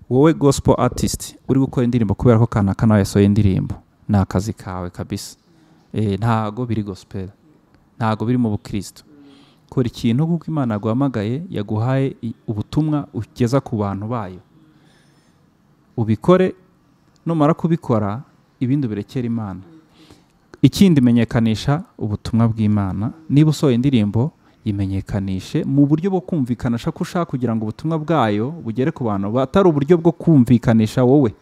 wowe gospel artist uri gukora indirimbo kubera ko kana kana yasohoye indirimbo ni akazi kawe kabisa Eh, ntago biri gospel ntago biri mu bukristo kora ikintu kuko imana yaguhamagaye yaguhaye i- ubutumwa ugeza ku bantu bayo ubikore numara kubikora ibindi birekera imana ikindi menyekanisha ubutumwa bw'imana niba usohoye indirimbo yimenyekanishe mu buryo bwo kumvikanisha ko ushaka kugira ngo ubutumwa bwayo bugere ku bantu atari uburyo bwo kumvikanisha wowe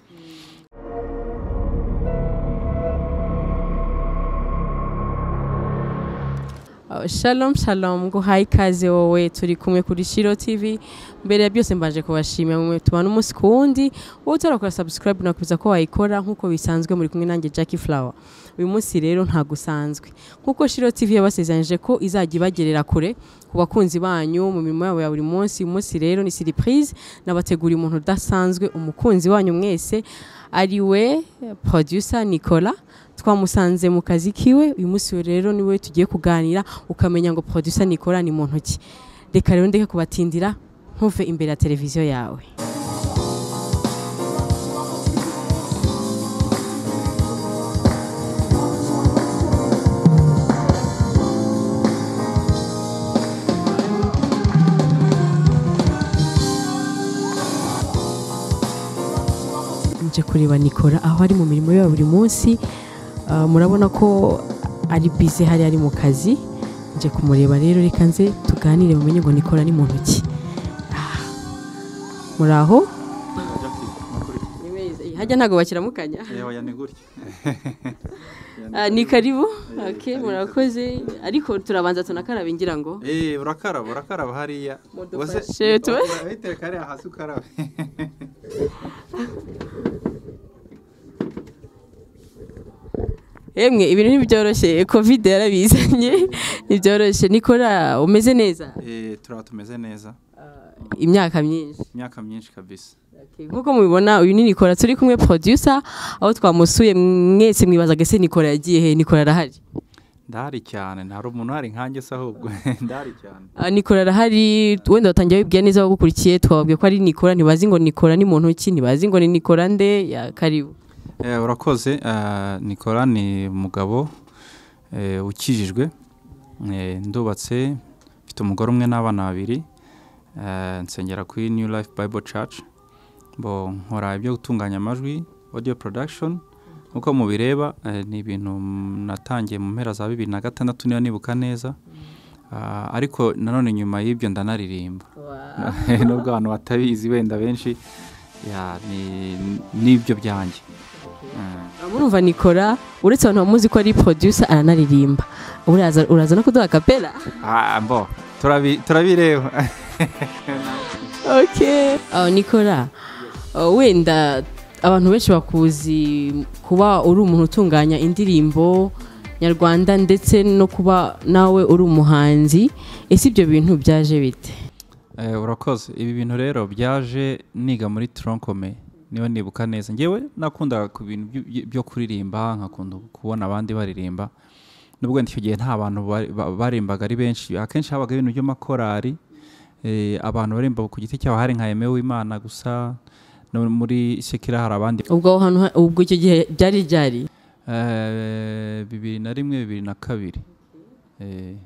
Uh, Shalom shalom nguhaye ikaze wowe turi kumwe kuri Shiro TV mbere ya byose mbaje kubashimira mwe tubana umunsi ku wundi wowe utarakora subscribe nakubiza ko wayikora nk'uko bisanzwe muri kumwe nanjye Jackie Flower uyu munsi rero ntago usanzwe nk'uko Shiro TV yabasezeranyije ko izajya ibagerera kure ku bakunzi banyu mu mirimo yabo ya buri munsi uyu munsi rero ni surprise nabateguriye umuntu udasanzwe umukunzi wanyu mwese ari we producer Nicolas twamusanze mu kazi kiwe uyu munsi rero niwe tugiye kuganira ukamenya ngo producer Nicolas ni muntu ki reka rero ndeke kubatindira ntuve imbere ya televiziyo yawe nje kureba Nicolas aho ari mu mirimo ye ya buri munsi Uh, murabona ko ari bize hari ari mu kazi nje kumureba rero reka nze tuganire mumenye ngo Nicolas ni muntu ki Ah. muri aho hajya ntabwo bakiramukanya Ah, ni karibu okay murakoze ariko turabanza tunakaraba ngira ngo Eh, urakaraba urakaraba hariya Mudufashe, tube- witeka hariya hasi ukarabe emwe ibintu ntibyoroshye covid yarabizanye ntibyoroshye Nicolas umeze neza Eh, turaba tumeze neza imyaka myinshi imyaka myinshi kabisa nk'uko mubibona uyu ni nikora turi kumwe producer aho twamusuye mwese mwibazaga se nikora yagiye he nikora arahari ndahari cyane ntari umuntu uhari nkanjye se ahubwo ndahari cyane Ah, nikora arahari wenda batangiye babibwira neza bagukurikiye twababwiye ko ari nikora ntibazi ngo nikora ni muntu ki ntibazi ngo ni nikora nde ya karibu Eh, urakoze eh, nikora ni umugabo eh, ukijijwe Eh, ndubatse mfite umugore umwe n'abana babiri Eh, nsengera kuri new life bible church bo nkora ibyo gutunganya amajwi audio production nk'uko mubireba eh, ni ibintu natangiye mu mpera za bibiri na gatandatu niba nibuka neza Ah, ariko nanone nyuma y'ibyo ndanaririmba nubwo abantu batabizi wenda benshi ya ni- nibyo byanjye Mm. murumva nikora uretse abantu bamuzi ko ari producer aranaririmba uraza uraza no kuduha kapera Ah, mbo turabi- turabireba okay uh, nikora uh, wenda abantu benshi bakuzi kuba uri umuntu utunganya indirimbo nyarwanda ndetse no kuba nawe uri umuhanzi ese ibyo bintu byaje bite Eh, urakoze ibi bintu rero byaje niga muri tronkome niba nibuka neza ngewe nakundaga ku bintu byo- byo- byo kuririmba nkakunda kubona abandi baririmba nubwo icyo gihe nta bantu bari- ba- baririmbaga ari benshi akenshi habaga ibintu by'amakorari eh, abantu baririmba ku giti cyabo hari nka Aime Uwimana gusa no muri sekira hari abandi ubwo aho hantu ha- ubwo icyo gihe byari byari Eh, bibiri na rimwe bibiri na kabiri Eh,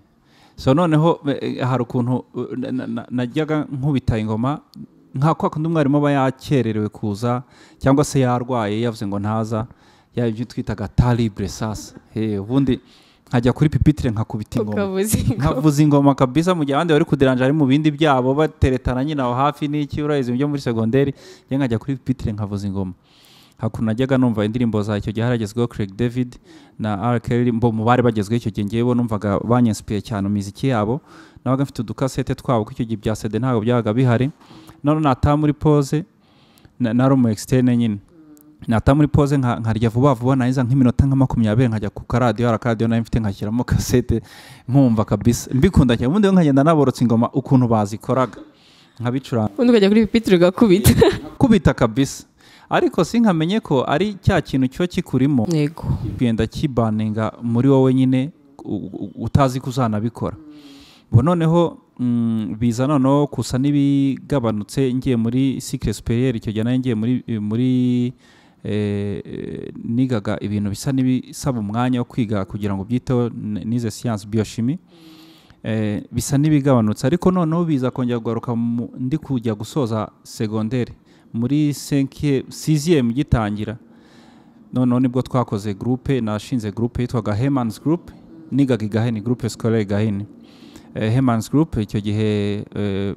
so noneho eh, hari ukuntu eh, na- na- na- najyaga nkubita ingoma nka kwa kundi umwarimu aba yakererewe kuza cyangwa se yarwaye yavuze ngo ntaza yaba ibyo twitaga taribure sasa Eh, ubundi nkajya kuri pipitire nkakubita ingoma ukavuze ngo nkavuza ingoma kabisa mu gihe abandi bari kudiranja ari mu bindi byabo bateretana nyine aho hafi n'iki urayizi byo muri segonderi njye nkajya kuri pipitire nkavuza ingoma hakuno najyaga numva indirimbo za icyo gihe haragezweho Craig David na R. Kelly mbo mu bari bagezweho icyo gihe ngewe numvaga banyensipiye cyane imiziki yabo nabaga mfite udukasete twabo kuko icyo gihe bya CD ntabwo byabaga bihari none nataha muri pose na- nari umu externe nyine nataha muri pose nka- nkarya vuba vuba narangiza nk'iminota nka makumyabiri nkajya ku karadiyo hari akaradiyo nari mfite nkashyiramo kasete nkumva kabisa mbikunda cyane ubundi rero nkagenda naborotse ingoma ukuntu bazikoraga nkabicuranga undi ukajya kuri pipitire ugakubita kubita kabisa ariko sinkamenye ko ari cya kintu cyo kikurimo yego kugenda kibaninga muri wowe nyine u- u- utazi ko uzanabikora ubu noneho mm, biza noneho gusa n'ibigabanutse ngiye muri sikire superiere icyo gihe nayo ngiye muri muri eh, eh, nigaga ibintu bisa n'ibisaba umwanya wo kwiga kugira ngo byiteho n- nize siyansi biyoshimi eh, bisa n'ibigabanutse ariko noneho biza kongera kugaruka mu- ndi kujya gusoza segonderi muri senkiye siziyemu gitangira noneho nibwo twakoze gurupe nashinze gurupe yitwaga hemani gurupe nigaga igahini gurupe sikorere gahini hemani gurupe icyo gihe eh,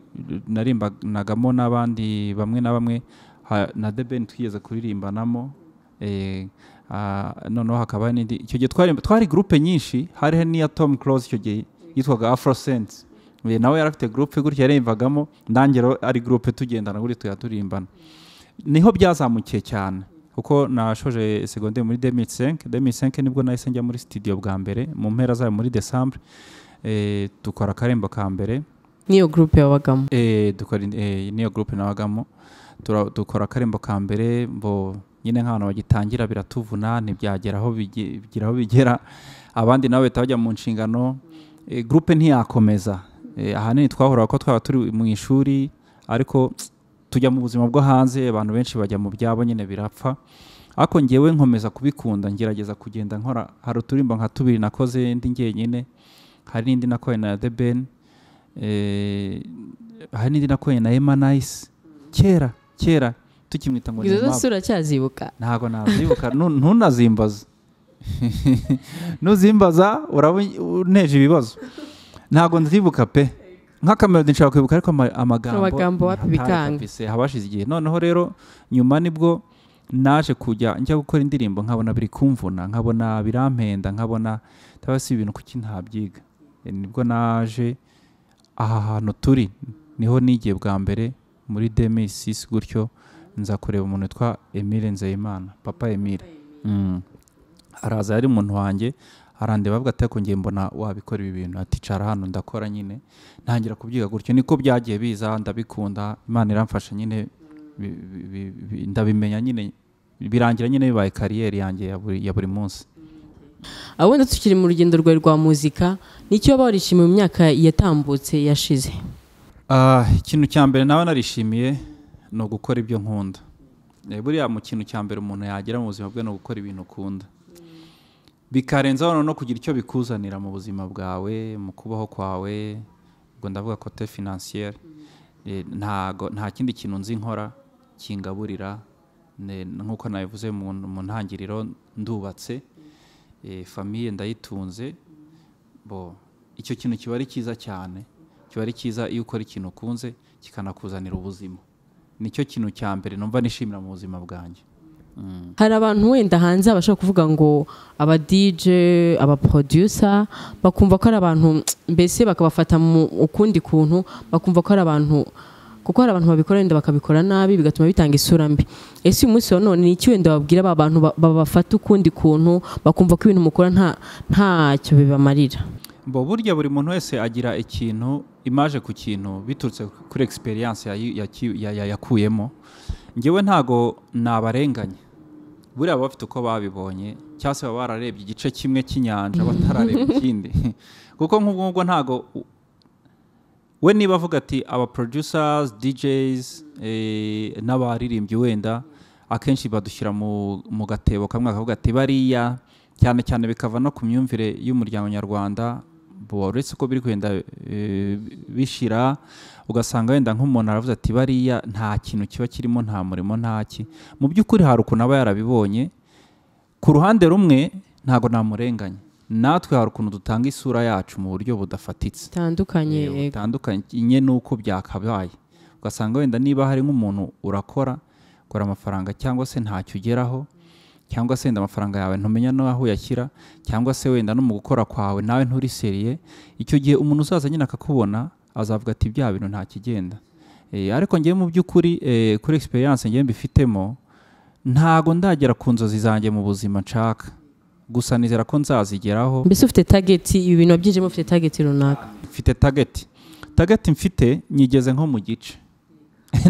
narimbanagamo n'abandi bamwe na bamwe ha- na debeni twigeze kuririmbanamo eh, ah, noneho hakaba hari n'indi icyo gihe twari twari gurupe nyinshi hariho n'iya tomu close icyo gihe yitwaga afrosense Eh, nawe yari afite gurupe gutya yarembagamo ndangero ari gurupe tugendana gutya tuya turimbana niho byazamukiye cyane kuko nashoje segonderi muri 2005 2005 nibwo nahise njya muri studio bwa mbere mu mpera zayo muri decembre eh, dukora akarembo ka mbere n'iyo gurupe wabagamo eh, dukora in- eh, niyo groupe nabagamo tura- dukora akarembo ka mbere mbo nyine nk'abantu bagitangira biratuvuna ntibyagera aho bige- bigira aho bigera abandi nabo bahita bajya mu nshingano eh, groupe ntiyakomeza eh, ahanini twahuraga ko twaba turi mu ishuri ariko tujya mu buzima bwo hanze abantu benshi bajya mu byabo nyine birapfa ariko ngewe nkomeza kubikunda ngerageza kugenda nkora hari uturimbo nka tubiri nakoze indi ngenyine hari n'indi nakoreye na The Ben eh, hari n'indi nakoreye na Emma Nice kera kera tukimwita ngo ni izo Emma zose uracyazibuka ntabwo nazibuka nu- ntunazimbaze nuzimbaza uraba uneje ibibazo ntabwo nzibuka pe nk'akamelodi nshobora kwibuka ariko ama- amagambo Amagambo wapi ntari bikanga. kabisa, habashize igihe noneho rero nyuma nibwo naje kujya njya gukora indirimbo nkabona biri kumvuna nkabona birampenda nkabona ndaba si ibintu kuki ntabyiga E, nibwo naje aha hantu turi niho nigiye bwa mbere muri demisisi gutyo nza kureba umuntu witwa emile nzeyimana papa emile Mm. araza yari umuntu wanjye arandeba avuga ati ngiye mbona wabikora ibi bintu ati cara hano ndakora nyine ntangira kubyiga gutyo niko byagiye biza ndabikunda imana iramfasha nyine bi- bi- bi- bi- ndabimenya nyine birangira nyine bibaye kariyeri yanjye ya buri, ya buri munsi aho wenda tukiri mu rugendo rwawe rwa muzika nicyo waba warishimiye mu myaka yatambutse yashize Ah, ikintu cya mbere nawe narishimiye ni ugukora ibyo nkunda Eh, buriya mu kintu cya mbere umuntu yagira mu buzima bwe ni ugukora ibintu ukunda bikarenzaho no kugira icyo bikuzanira mu buzima bwawe mu kubaho kwawe ubwo ndavuga kote finansiyeri ntago nta kindi kintu nzi nkora kingaburira ne- nk'uko nabivuze mu mu ntangiriro ndubatse Eh, famiye ndayitunze bo icyo kintu kiba ari cyiza cyane kiba ari cyiza iyo ukora ikintu ukunze kikanakuzanira ubuzima nicyo kintu cya mbere numva nishimira mu buzima bwanjye hari abantu wenda hanze bashobora kuvuga ngo aba DJ aba producer bakumva ko ari abantu mbese bakabafata mu ukundi kuntu bakumva ko ari abantu kuko hari abantu babikora wenda bakabikora nabi bigatuma bitanga isura mbi ese uyu munsi wa none ni iki wenda wabwira aba bantu ba- babafata ukundi kuntu bakumva ko ibintu mukora nta ntacyo bibamarira Mbo burya buri muntu wese agira ikintu imaje ku kintu biturutse kuri experience yayi- yaki- ya- ya- yakuyemo ngewe ntago nabarenganya buriya baba bafite uko babibonye cyangwa se baba bararebye igice kimwe cy'inyanja batarareba ikindi kuko nk'ubwo ngubwo ntago u- we niba avuga ati aba producers DJs eh, n'abaririmbyi wenda akenshi badushyira mu, mu gatebo kamwe akavuga ati bariya cyane cyane bikava no ku myumvire y'umuryango nyarwanda bo uretse ko biri kugenda eh, bishira ugasanga wenda nk'umuntu aravuze ati bariya nta kintu kiba kirimo nta murimo nta ki mu by'ukuri hari ukuntu aba yarabibonye ku ruhande rumwe ntabwo namurenganya natwe hari ukuntu dutanga isura yacu mu buryo budafatitse bitandukanye Eh, butandukanye n'uko byakabaye ugasanga wenda niba hari nk'umuntu urakora ukora amafaranga cyangwa se ntacyo ugeraho cyangwa se wenda amafaranga yawe ntumenya n'aho uyashyira cyangwa se wenda no mu gukora kwawe nawe nturi seriye icyo gihe umuntu uzaza nyine akakubona azavuga ati bya bintu nta kigenda Eh, ariko ngewe mu by'ukuri eh, kuri experience ngewe mbifitemo ntago ndagera ku nzozi zanjye mu buzima nshaka gusa nizera ko nzazigeraho mbese ufite tageti ibi bintu wabyinjemo ufite tageti runaka mfite tageti tageti mfite nyigeze nko mu gice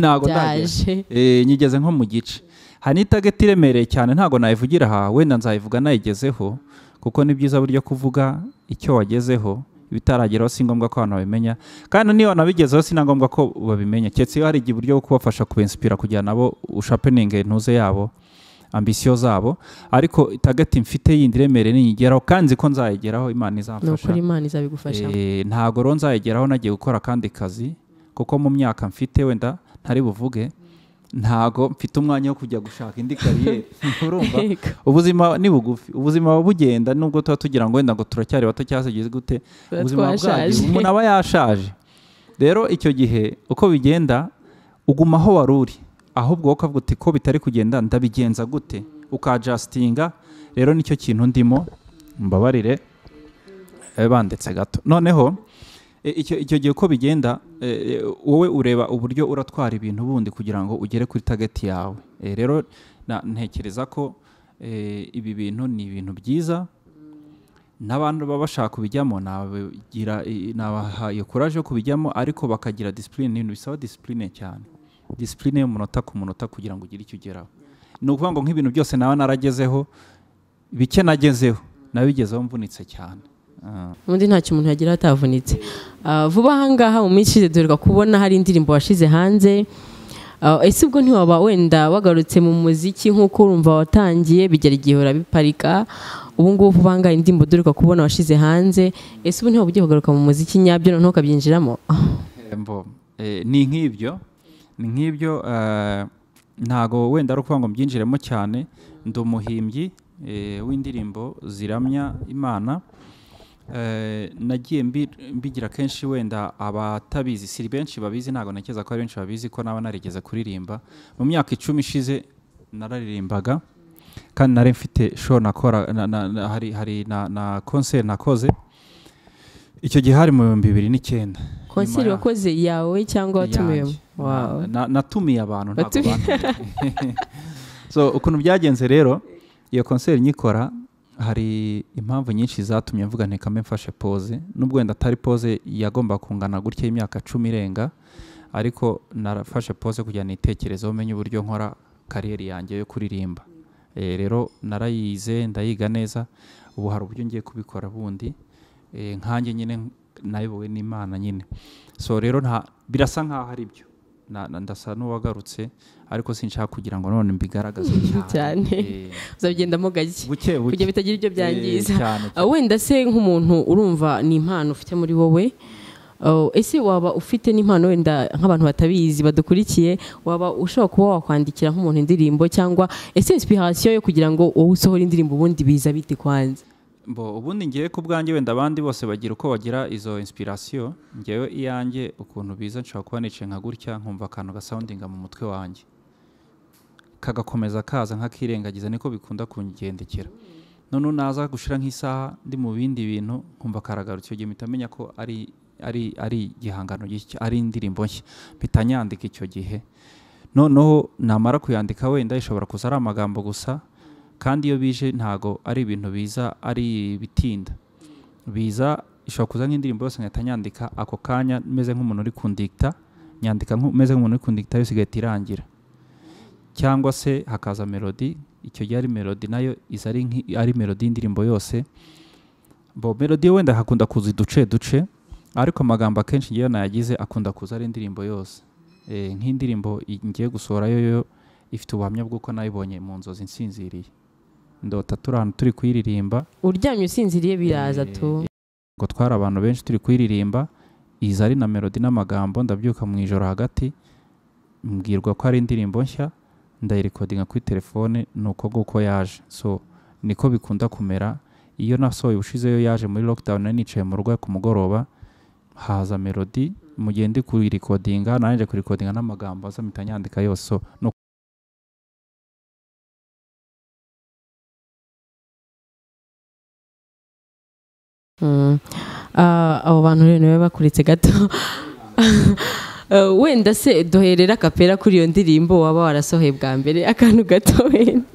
ntabwo ndagera byaje Eh, nyigeze nko mu gice hari n'itageti iremereye cyane ntabwo nayivugira aha wenda nzayivuga nayigezeho kuko ni byiza buryo kuvuga icyo wagezeho ibitarageraho si ngombwa ko abantu babimenya kandi niba wanabigezeho si na ngombwa ko babimenya keretse iyo hari igihe uburyo bwo kubafasha kubensipira kugira nabo ushapeninge intuze yabo ambisiyo zabo ariko itagati mfite yindi iremereye niyigeraho kandi nzi ko nzayigeraho imana ni izamfasha ukuri imana izabigufashamo Eh, ntabwo rero nzayigeraho nagiye gukora akandi kazi kuko mu myaka mfite wenda ntari buvuge ntabwo mfite umwanya wo kujya gushaka indi kariyeri urumva Yego. ubuzima ni bugufi ubuzima buba bugenda nubwo tuba tugira ngo wenda ngo turacyari bato cyangwa se tugeze gute Tuba ubuzima twashaje. bwagiye umuntu aba yashaje rero icyo gihe uko bigenda uguma aho wari uri ahubwo wowe ukavuga uti ko bitari kugenda ndabigenza gute ukajasitinga rero nicyo kintu ndimo mbabarire eh, banditse gato noneho eh, icyo icyo gihe uko bigenda eh, eh, wowe ureba uburyo uratwara ibintu bundi kugira ngo ugere kuri tageti yawe Eh, rero na- ntekereza ko eh, ibi bintu ni ibintu byiza n'abantu baba bashaka kubijyamo nabagira i- nabahaye kuraje yo kubijyamo ariko bakagira disipurine ni ibintu bisaba disipurine cyane disipurine y'umunota ku munota kugira ngo ugire icyo ugeraho ni ukuvuga ngo nk'ibintu byose naba naragezeho bike nagezeho nabigezeho mvunitse cyane Ah. undi ntacyo umuntu yagira atavunitse Ah, vuba ahangaha mu minsi ishize duheruka kubona hari indirimbo washize hanze Ah, ese ubwo ntiwaba wenda wagarutse mu muziki nk'uko urumva watangiye bigera igihe urabiparika ubu ngubu vuba ahangaha indirimbo duheruka kubona washize hanze ese ubu ntiwaba ugiye kugaruka mu muziki nyabyo noneho ukabyinjiramo Embo, eh, ni nk'ibyo ni nk'ibyo eh, ntago wenda ari ukuvuga ngo mbyinjiremo cyane ndi umuhimbyi eh, w'indirimbo ziramya imana Eh, nagiye mbi- mbigira kenshi wenda abatabizi si benshi babizi ntabwo ntekereza ko ari benshi babizi ko naba narigeze kuririmba mu myaka icumi ishize nararirimbaga kandi nari mfite show nakora na, na, na, hari, hari na, na concert nakoze icyo gihe hari mu bihumbi bibiri n'icyenda konseri Nyuma ya- wakoze yawe cyangwa watumiwemo yanjye. Na- Wow. na- natumiye abantu ntabwo Watumiye. bantumiye. so ukuntu byagenze rero iyo konseri nyikora hari impamvu nyinshi zatumye mvuga nti kame mfashe pose nubwo wenda atari pose yagomba kungana gutya y'imyaka cumi irenga ariko narafashe pose kugira nitekerezeho menye uburyo nkora kariyeri yanjye yo kuririmba Eh, rero narayize ndayiga neza ubu hari uburyo ngiye kubikora bundi Eh, nkanjye nyine nayobowe n'imana nyine so rero nta birasa nkaho ari byo Na- na- ndasa n'uwagarutse ariko sinshaka kugira ngo none mbigaragaze cyane Cyane. Eh, uzabigendamo gake buke buke kugira bitagira ibyo Eh, byangiza cyane Ah, wenda se nk'umuntu urumva ni impano ufite muri wowe ah, ese waba ufite n'impano wenda nk'abantu batabizi badukurikiye waba ushobora kuba wakwandikira nk'umuntu indirimbo cyangwa ese inspiration yo kugira ngo wowe usohore indirimbo ubundi biza bite kwanza Bo, ubundi ngewe ku bwanjye wenda abandi bose bagira uko bagira izo inspiration ngewe iyanjye ukuntu biza nshobora kuba nicaye nka gutya nkumva akantu gasoundinga mu mutwe wanjye kagakomeza kaza nkakirengagiza niko bikunda kungendekera none naza gushira nk'isaha ndi mu bindi bintu nkumva karagarutse icyo gihe mpita menya ko ari ari ari igihangano gishya ari indirimbo nshya mpita nyandika icyo gihe noneho namara kuyandika wenda ishobora kuza ari amagambo gusa kandi iyo bije ntago ari ibintu biza ari ibitinda biza ishobora kuza nk'indirimbo yose nkahita nyandika ako kanya meze nk'umuntu uri kundikita nyandika nku- meze nk'umuntu uri kundikita yose igahita irangira cyangwa se hakaza melodi icyo gihe ari melodi nayo iza ari, nki- ari melodi y'indirimbo yose bo melodi wenda hakunda kuza uduce duce ariko amagambo akenshi ngewe nayagize akunda kuza ari indirimbo yose Eh, nk'indirimbo i- ngiye gusohora yo yo ifite ubuhamya bw'uko nayibonye mu nzozi nsinziriye ndota turi ahantu turi kuyiririmba uryamye usinziriye biraza tu ngo twari abantu benshi turi kuyiririmba iza ari na melodi n'amagambo ndabyuka mu ijoro hagati mbwirwa ko ari indirimbo nshya ndayirekodinga kuri telefone ni uko nguko yaje so niko bikunda kumera iyo nasohoye ubushize yo yaje muri lockdown nari nicaye mu rugo ku mugoroba haza melodi mu gihe ndi kuyirekodinga nanjye kuyirekodinga n'amagambo azamita nyandika yose so ni Mm. Ah, abo bantu rero niwe bakuritse gato Ah, wenda se duherera kapera kuri iyo ndirimbo waba warasohoye bwa mbere akantu gato wenda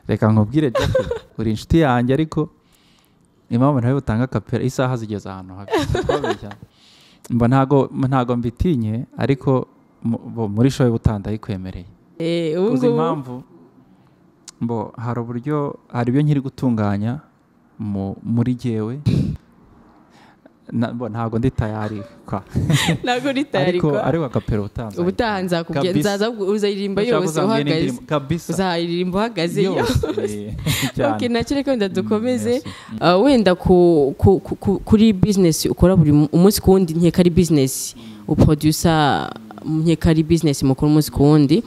reka nkubwire Jack, uri inshuti yanjye ariko impamvu nawe utanga kapera isaha zigeze ahantu habi Twabeshya. mba ntago ntago mbitinye ariko mu- bo muri shoye butanda yikwemereye Eh, ubu uzi ngubu- impamvu mbo hari uburyo hari ibyo nkiri gutunganya mu, muri jyewe na- bo, ntabwo ndi tayari kwa ntabwo uri tayari ariko kwa ariko akapero utanze ubutaha nzakubwira Kabisa. nzaza uzayiririmba Ndashaka yose uzambwira uhagaze indirimbo- kabisa uzayiririmba uhagaze yose cyane. Ok, nacyo reka wenda dukomeze yes. Ah, wenda ku- ku- ku- ku- kuri bizinesi ukora buri mu- umunsi ku wundi nkeka ari bizinesi uprodusa nkeka ari bizinesi mukora umunsi ku wundi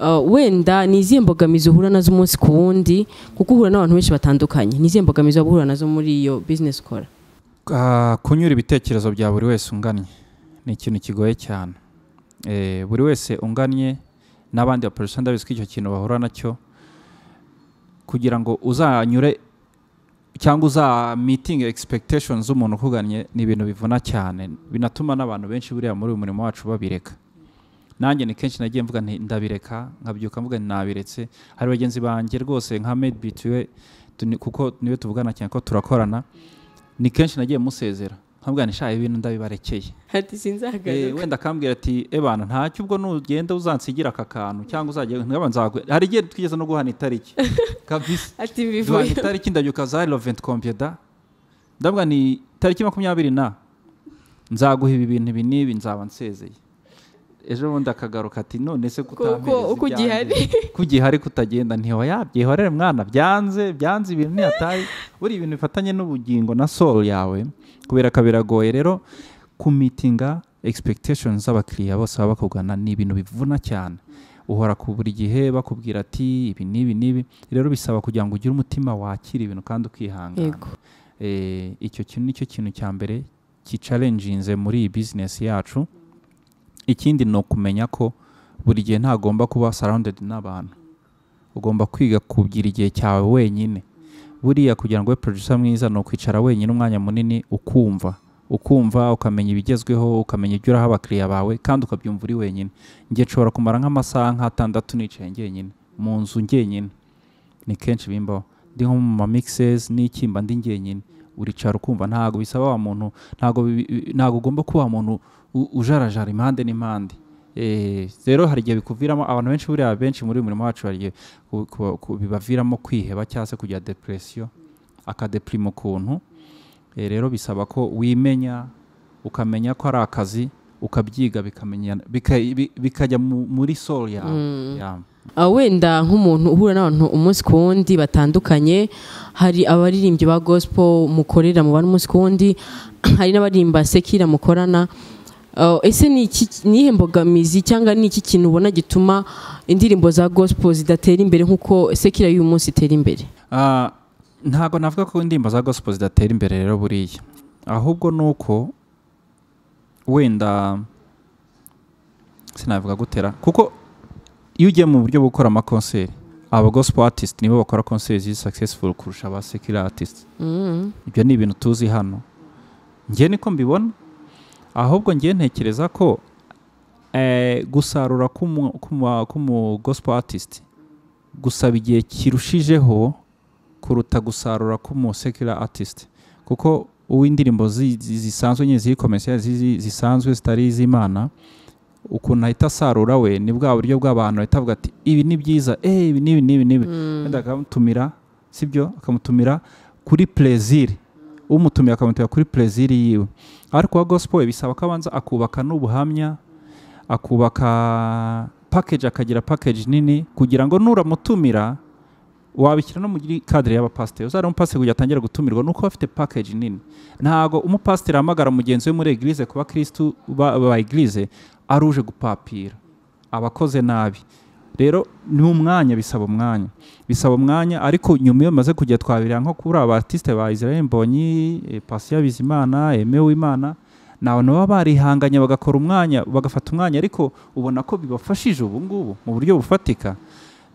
Ah, wenda ni izihe mbogamizi uhura nazo umunsi ku wundi kuko uhura n'abantu benshi batandukanye ni izihe mbogamizi waba uhura nazo muri iyo bizinesi ukora Ah, kunyura ibitekerezo bya buri wese ungannye ni ikintu kigoye cyane Eh, buri wese ungannye n'abandi baporofesiyo ndabizi ko icyo kintu bahura nacyo kugira ngo uzanyure cyangwa uza meeting expectations z'umuntu ukugannye ni ibintu bivuna cyane binatuma n'abantu benshi buriya muri uyu murimo wacu babireka nanjye ni kenshi nagiye mvuga nti ndabireka nkabyuka mvuga nti nabiretse hari bagenzi banjye rwose nka made bituwe kuko niwe tuvugana cyane ko turakorana ni kenshi nagiye musezera nkabwira nti shaha ibintu ndabibarekeye ati Eh, sinzahagaruka wenda akambwira ati ebana ntacyo ubwo nugenda uzansigira aka kantu cyangwa uzajya nkaba nzagwe hari igihe twigeze no guhana itariki kabisa ati duhana bivuye itariki ndabyuka za lovent compieda ndavuga ni tariki makumyabiri na nzaguha ibi bintu ibi n'ibi nzaba nsezeye ejo bundi akagaruka ati none se kutampereza uko ibyanjye, ugihari." ko ugihari kutagenda ntiwayabwihorere mwana byanze byanze ibintu ntiyataye buri ibintu bifatanye n'ubugingo na soul yawe kubera ko biragoye rero kumitinga expectations z'abakiriya bose baba bakugana ni ibintu bivuna cyane uhora ku buri gihe bakubwira ati ibi n'ibi n'ibi rero bisaba kugira ngo ugire umutima wakira ibintu kandi ukihangana yego Eh, icyo kintu nicyo kintu cya mbere kicarenjinze muri iyi bizinesi yacu ikindi ni ukumenya ko buri gihe ntagomba kuba surrounded n'abantu ugomba kwiga kugira igihe cyawe wenyine buriya kugira ngo ube producer mwiza ni ukwicara wenyine umwanya munini ukumva ukumva ukamenya ibigezweho ukamenya ibyo uraha abakiriya bawe kandi ukabyumva uri wenyine njye nshobora kumara nk'amasaha nk'atandatu nicaye njyenyine mu nzu njyenyine ni kenshi bimbaho ndi nko mu ma mixes n'iki mba ndi njyenyine uricara ukumva ntabwo bisaba wa muntu ntabwo bi- bi- ntabwo ugomba kuba wa muntu u- ujarajara impande n'impande Eh, rero hari igihe bikuviramo abantu benshi buriya benshi muri uyu murimo wacu hari igihe ku- ku- ku- bibaviramo kwiheba cyangwa se kugira depresiyo akadeprima ukuntu Eh, rero bisaba ko wimenya ukamenya ko ari akazi ukabyiga bikamenya bika- bi- bikajya mu- muri soul yawe Yeah. Ah, wenda nk'umuntu uhura n'abantu umunsi ku wundi batandukanye hari abaririmbyi ba gospel mukorera mubana umunsi ku wundi hari n'abaririmba sekira mukorana Ah, ese ni iki- ni iyihe mbogamizi cyangwa ni iki kintu ubona gituma indirimbo za gospel zidatera imbere nk'uko sekira y'uyu munsi itera imbere Ah, ntabwo navuga ko indirimbo za gospel zidatera imbere rero buriya ahubwo ni uko wenda sinavuga gutera kuko iyo ugiye mu buryo bwo gukora amakonseri aba gospel artist nibo bakora konseri ziri successful kurusha aba secular artist Mm. ibyo ni ibintu tuzi hano njye niko mbibona ahubwo njye ntekereza ko eh, gusarura k'umu- k'umu- k'umu gospel artist gusaba igihe kirushijeho kuruta gusarura k'umu secular artist kuko uw'indirimbo zi- zi- zisanzwe nyine ziri commercial zizi- zisanzwe zitari iz'imana ukuntu ahita asarura we ni bwa buryo bw'abantu ahita avuga ati ibi ni byiza eh, ibi n'ibi n'ibi n'ibi wenda akamutumira sibyo akamutumira kuri pleziri umutumiye akamutumira kuri pleziri yiwe ariko uwa gospel we bisaba ko abanza akubaka n'ubuhamya akubaka package akagira package nini kugira ngo nuramutumira wabishyira no muri kadire y'abapasiteri uzari umupasiteri kugira atangire gutumirwa nuko aba afite package nini ntabwo umupasiteri ahamagara mugenzi we muri eglise kuba kristu ba, ba eglise ari uje gupapira abakoze nabi rero ni umwanya bisaba umwanya bisaba umwanya ariko nyuma iyo bimaze kujya twabirira nko kuri abatisite ba Israel Mbonyi eh, Patient Bizimana Aime Uwimana ni abantu baba barihanganye bagakora umwanya bagafata umwanya ariko ubona ko bibafashije ubu ngubu mu buryo bufatika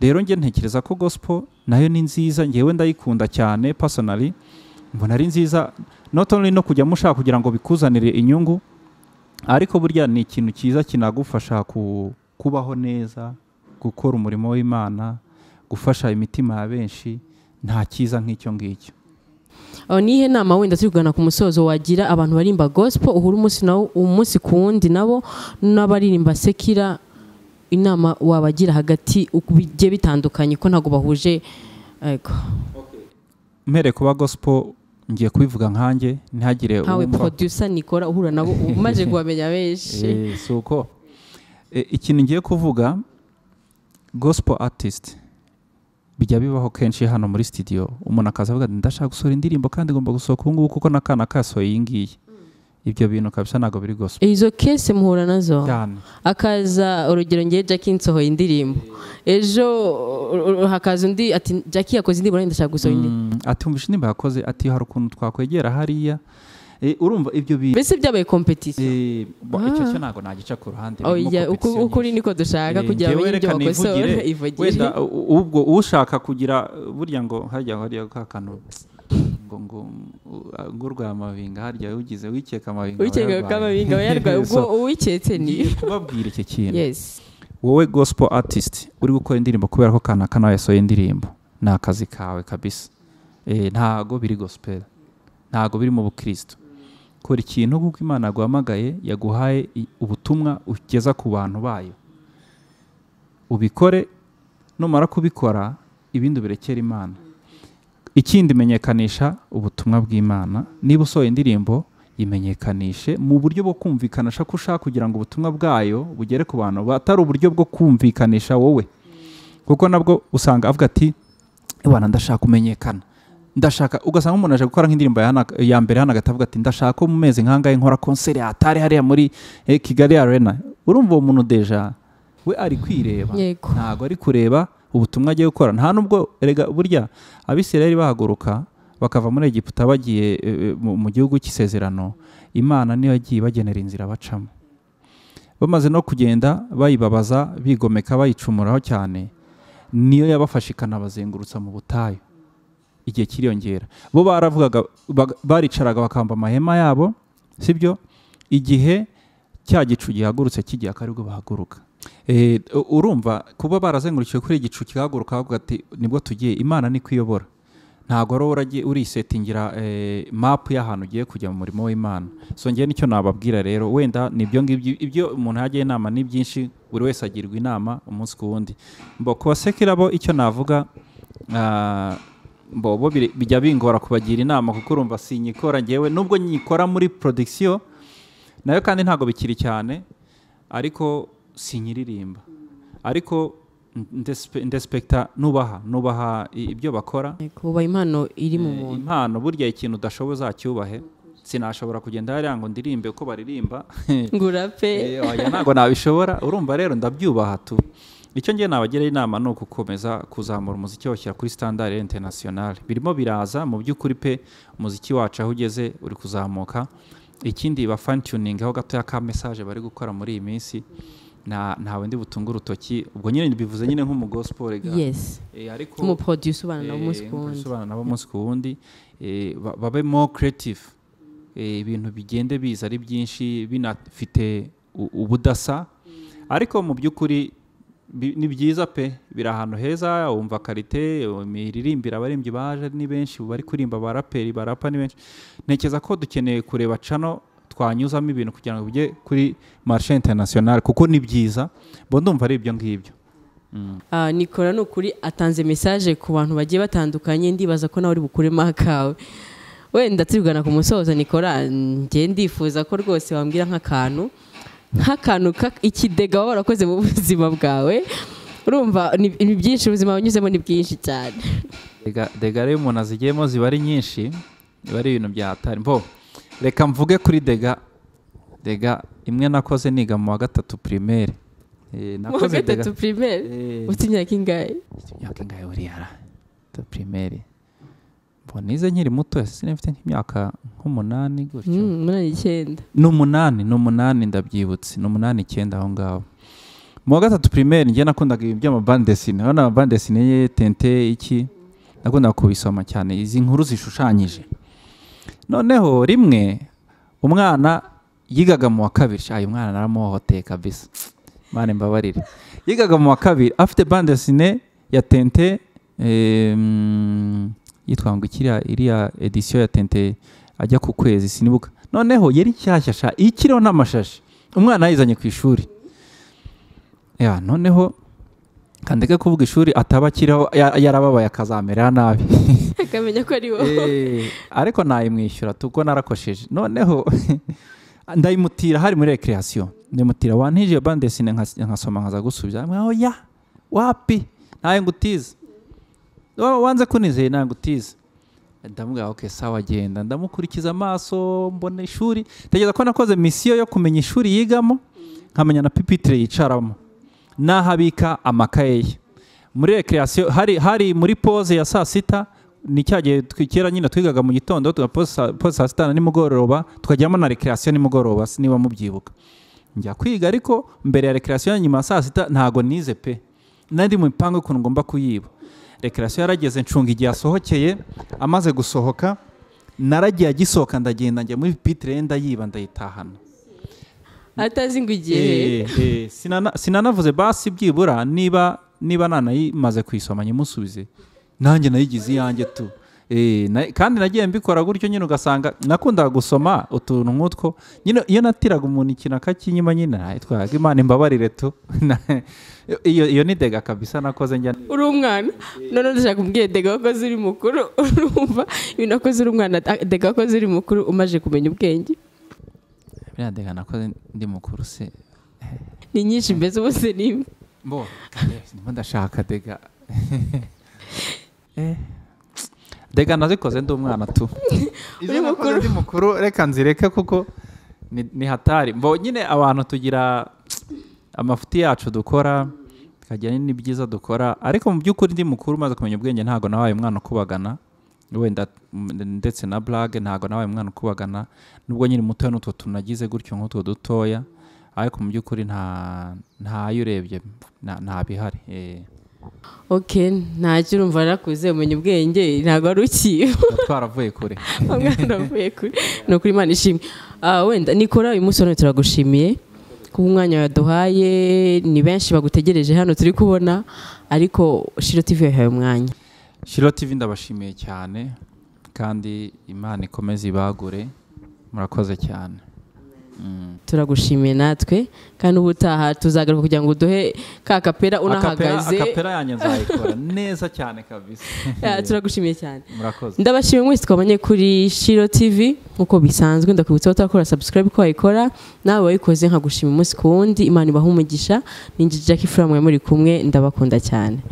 rero njye ntekereza ko gospel nayo ni nziza ngewe ndayikunda cyane personally mbona ari nziza not only no kujya mushaka kugira ngo bikuzanire inyungu ariko burya ni ikintu cyiza kinagufasha ku, kubaho neza gukora umurimo w'imana gufasha imitima ya benshi nta cyiza nk'icyo ngicyo Ah, ni iyihe nama wenda turi kugana ku musozo wagira abantu baririmba gospel uhura umunsi nawo umunsi ku wundi nabo n'abaririmba sekira inama wabagira hagati uko bigiye bitandukanye ko ntabwo bahuje yego mpereye kuba gospel ngiye kubivuga nkanjye ntihagire nkawe uwumva- producer nikora uhura nabo umaze kubamenya benshi Eh, si uko Eh, ikintu ngiye kuvuga gospel artist bijya bibaho kenshi hano muri studio umuntu akaza avuga ati ndashaka gusohora indirimbo kandi ngomba gusohoka ubu ngubu kuko n'akana kasohoye iyi ngiyi ibyo bintu kabisa ntabwo biri gospel izo kese muhura nazo cyane akaza urugero ngewe jackie nsohoye indirimbo ejo uh, uh, hakaza undi ati jackie yakoze indirimbo nanjye ndashaka gusohora indirimbo Mm, ati umva indirimbo yakoze ati hari ukuntu twakwegera hariya Eh, urumva ibyo bintu mbese byabaye kompetisiyo Eh, bo, icyo cyo ntabwo nagica ku ruhande birimo oya uko competition uko uri niko dushaka Eh, kugira njyewe bamenye ibyo reka bakosora nivugire, ivugire wenda u- ubwo ushaka kugira uh, burya ngo hajya hariya ka kantu ngo ngo uh, ngurwa amabinga harya ugize wikeka amabinga aba wikeka ko yarwaye. amabinga aba yarwaye ubwo So, uwiketse ni ngiye kubabwira iki kintu yes wowe gospel artist uri gukora indirimbo kubera ko kanaka nawe yasohoye indirimbo ni akazi kawe kabisa Eh, ntago biri gospel ntago biri mu bukristo kora ikintu kuko imana yaguhamagaye yaguhaye i- ubutumwa ugeza ku bantu bayo ubikore numara kubikora ibindi ubirekere imana ikindi menyekanisha ubutumwa bw'imana niba usohoye indirimbo imenyekanishe mu buryo bwo kumvikanisha ko ushaka kugira ngo ubutumwa bwayo bugere ku bantu batari uburyo bwo kumvikanisha wowe kuko nabwo usanga avuga ati ibana ndashaka kumenyekana ndashaka ugasanga umuntu aje gukora nk'indirimbo ya hana- ya mbere hano agatavuga ati ndashaka ko mu mezi nk'angahe nkora konseri hatari hariya muri eh, kigali arena urumva uwo muntu deja we ari kwireba yego ntabwo ari kureba ubutumwa agiye gukora nta nubwo erega burya abisirayeli bahaguruka bakava muri egiputa bagiye e, e, mu- mu gihugu cy'isezerano imana niyo yagiye ibagenera inzira bacamo bamaze no kugenda bayibabaza bigomeka bayicumuraho cyane niyo yabafashe ikanabazengurutsa mu butayu igihe kiriyongera bo baravugaga bag- baricaraga bakamba amahema yabo sibyo igihe cya gicu gihagurutse kigiye akari bwo bahaguruka Eh, u- urumva kuba barazengurukiwe kuri igicu kihaguruka bavuga ati nibwo tugiye imana niko iyobora ntabwo ari wowe uragiye urisetingira eh, mapu y'ahantu ugiye kujya mu murimo w'imana so ngewe nicyo nababwira rero wenda nibyo ngibyo ibyo umuntu yajya inama ni byinshi buri wese agirwa inama umunsi ku wundi mbo ku basekirabo icyo navuga ah, mbo bo biri- bijya bingora kubagira inama kuko urumva sinyikora ngewe nubwo nyikora muri production nayo kandi ntabwo bikiri cyane ariko sinyiririmba ariko ndespe- ndespekta nubaha nubaha i- ibyo bakora Yego, uba impano iri mu Eh, muntu impano burya ikintu udashoboye uzacyubahe sinashobora kugenda hariya ngo ndirimbe uko baririmba ngo urape Eh, oya, ntabwo nabishobora urumva rero ndabyubaha tu icyo ngiye nabagira inama ni ugukomeza kuzamura umuziki washyira kuri standard international birimo biraza mu by'ukuri pe umuziki wacu aho ugeze uri kuzamuka ikindi ba fine tuning aho gatoya ka message bari gukora muri iyi minsi nta ntawe ndi butunge urutoki ubwo nyine bivuze nyine nk'umugospel rega yes Eh, ariko umuproduce ubana nabo Eh, umunsi ku nk'uko wundi bisobanura nabo umunsi ku wundi eh, ba- babe more creative Eh, ibintu bigende biza ari byinshi binafite u- ubudasa ariko mu by'ukuri bi- ni byiza pe biri ahantu heza wumva karite imiririmbire abaririmbyi baje ni benshi bari kurimba abaraperi barapa ni benshi ntekereza ko dukeneye kureba cano twanyuzamo ibintu kugira ngo bijye kuri marché international kuko ni byiza bo ndumva ari ibyo ngibyo Ah, nikora ni ukuri atanze message ku bantu bagiye batandukanye ndibaza ko nawe uri bukuremo akawe wenda tubigana ku musozo nikora njye ndifuza ko rwose wambwira nk'akantu nk'akantu ka- ikidega waba warakoze mu buzima bwawe urumva ni ni byinshi ubuzima wanyuzemo ni bwinshi cyane Dega- dega rero iyo umuntu azigiyemo ziba ari nyinshi biba ari ibintu bya hatari mbo reka mvuge kuri dega dega imwe nakoze niga mu wa gatatu primaire Eh, mu wa nakoze dega gatatu primaire Eh, ufite imyaka ingahe imyaka ingahe buriya ra ta primaire mbo nize nkiri muto sinafite nk'imyaka nk'umunani gutyo Mm, umunani icyenda ni umunani ni umunani ndabyibutse ni umunani icyenda aho ngaho mu wa gatatu primaire njye nakundaga ibintu by'amabandesine urabona amabandesine ye tente iki nakundaga kubisoma cyane izi nkuru zishushanyije noneho rimwe umwana yigaga mu wa kabiri ayo umwana naramuhohoteye kabisa mane mbabarire yigaga mu wa kabiri afite bandesine ya tente eh, mm, yitwa ngo ikiriya iriya edisiyo ya tente ajya ku kwezi sinibuka noneho yari nshyashya sha ikiriho n'amashashi umwana yayizanye ku ishuri ya noneho kandeke kuvuga ishuri ataba akiriho ya- yarababaye akazamerera nabi akamenya ko ari wowe Eh, ariko nayimwishyura tubwo narakosheje noneho ndayimutira hari muri recreation ndayimutira wantije bandesine nkas- nkasoma nkaza gusubiza mwaho ya wapi nawe ngutiza Wa- wanze kunizeye nawe ngutiza ndamubwira ok sawa agenda ndamukurikiza amaso mbona ishuri tegereza ko nakoze misiyo yo kumenya ishuri yigamo nkamenya na pipitire yicaramo n'ahabika amakaye ye muri recreation hari, hari muri pose ya saa sita ni cya gihe twi- kera nyine twigaga mu gitondo tugapoze saa- pose saa sita na nimugoroba tukajyamo na recreation nimugoroba si niba mubyibuka njya kwiga ariko mbere ya recreation ya nyuma ya saa sita ntago nize pe nari mu mipango y'ukuntu ngomba kuyiba recreation yarageze ncunga igihe asohokeye amaze gusohoka naragiye agisohoka ndagenda njya muri pipitire ndayiba ndayitahana atazi ngo igihe Eh, eh, sinana- sinanavuze basi byibura niba niba nanayimaze kuyisoma nyimusubize nanjye nayigize iyanjye tu Eh, na- kandi nagiye mbikora gutyo nyine ugasanga nakundaga gusoma utuntu nk'utwo nyine iyo natiraga umuntu ikintu akakinyima nyine nayitwaraga imana imbabarire tu Na- iyo iyo ni dega kabisa nakoze njya uri umwana none dushaka kubwira dega wakoze uri mukuru urumva ibintu wakoze uri umwana ah, dega wakoze uri mukuru umaze kumenya ubwenge biriya dega nakoze ndi mukuru se ni nyinshi mbese bose ni imwe mbo ndimo ndashaka dega Eh, dega nazikoze ndi umwana tu izo nakoze ndi mukuru reka nzireke kuko ni ni hatari mbo nyine abantu tugira amafuti yacu dukora tukagira n'ibyiza dukora ariko mu by'ukuri ndi mukuru umaze kumenya ubwenge ntabwo nabaye umwana ukubagana wenda mm, ndetse na burage ntabwo nabaye umwana ukubagana nubwo nyine mutoya n'utwo tunagize gutyo nk'utwo dutoya ariko mu by'ukuri nta ntayo urebye nta- nta bihari eh. ok ntacyo urumva yarakuze umenya ubwenge ntabwo ari ukiye Tuba twaravuye kure umwana avuye kuri ni ukuri imana ishimwe Ah, wenda nikora uyu munsi hano turagushimiye kuba umwanya waduhaye ni benshi bagutegereje hano turi kubona ariko shiro tv yahaye umwanya shiro tv ndabashimiye cyane kandi imana ikomeze ibagure murakoze cyane turagushimiye natwe kandi ubutaha tuzagaruka kugira ngo uduhe ka kapera unahagaze Akapera- akapera yanjye nzayikora neza cyane kabisa Ah, turagushimiye cyane murakoze ndabashimiye mwese twabonye kuri shiro tv nk'uko bisanzwe ndakubitsa ko turakora subscribe ko wayikora nawe wayikoze nkagushima umunsi ku wundi imana ibaha umugisha ninjiji jackie furamu muri kumwe ndabakunda cyane